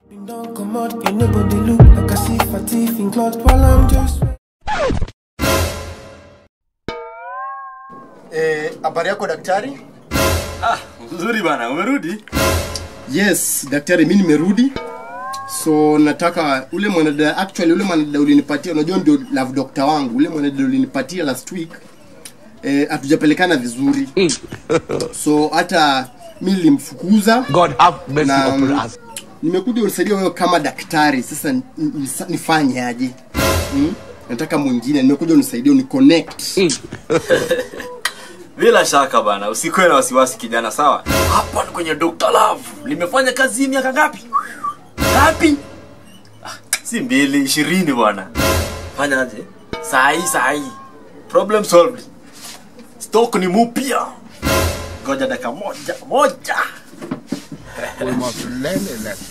Don't come out, you nobody look like I see fatigue in cloth while I'm just. Eh, habari yako daktari? Nzuri bana, umerudi? Yes, daktari, mi nimerudi. So nataka ule mwanadada actually ule mwanadada ulinipatia, unajua ndio love doctor wangu. Ule mwanadada ulinipatia last week eh, hatujapelekana vizuri. so hata mi nilimfukuza God have mercy na upon mm, us. nimekuja unisaidia wewe kama daktari. Sasa n- n- nifanye aje? Hmm? Nataka mwingine, nimekuja unisaidie uniconnect. Bila shaka bana, usikuwe na wasiwasi kijana, sawa? Hapa ni kwenye Dr. Love. Limefanya kazi hii miaka ngapi? Ngapi? Ah, si mbili, ishirini bwana. Fanya aje? Saa hii, saa hii. Problem solved. Stock ni mupya. Ngoja dakika moja, moja. We must learn a lesson.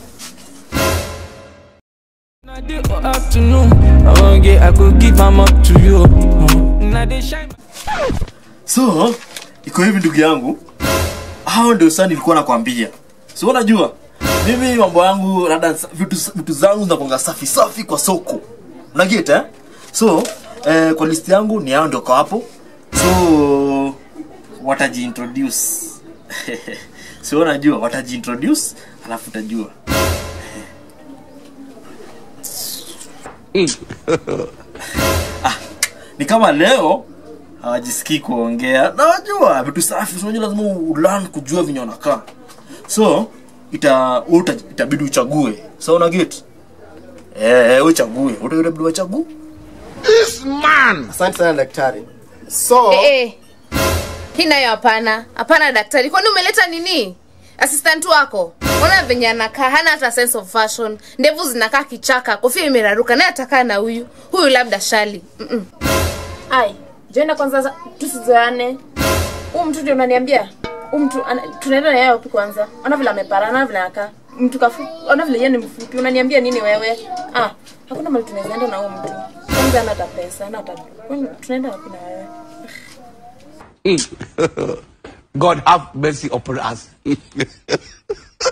Na day or afternoon, I wan get, I go give am up to you. Uh, na dey shine. So, iko hivi ndugu yangu. Hao ndio sasa nilikuwa nakwambia. Si unajua? Mimi mambo yangu labda vitu vitu zangu zinakuanga safi safi kwa soko. Unaget eh? So, eh, kwa list yangu ni hao ndio kwa hapo. So, watajiintroduce. si unajua watajiintroduce alafu utajua. ni kama leo hawajisikii kuongea nawajua vitu safi so unajua lazima ulan kujua venye wanakaa so ita uta, itabidi uchague so una get eh eh, uchague Uta- itabidi wachague This man! Asante sana daktari. So Eh, eh. Hii nayo hapana. Hapana daktari. Kwani umeleta nini? Assistant wako. Ona venye anakaa, hana hata sense of fashion. Ndevu zinakaa kichaka, kofia imeraruka. Naye atakaa na huyu. Huyu labda shali. Mm-mm. ai jenda kwanza za- tusizoane huu mtu ndio unaniambia huu mtu ana- tunaenda na yeye wapi kwanza ona vile amepara ona vile anakaa mtu kafu ona vile yeye ni mfupi unaniambia nini wewe ah hakuna mali tunaweza enda na huu mtu kwanza ana hata pesa ana hata Kwani tunaenda wapi na wewe God have mercy upon us.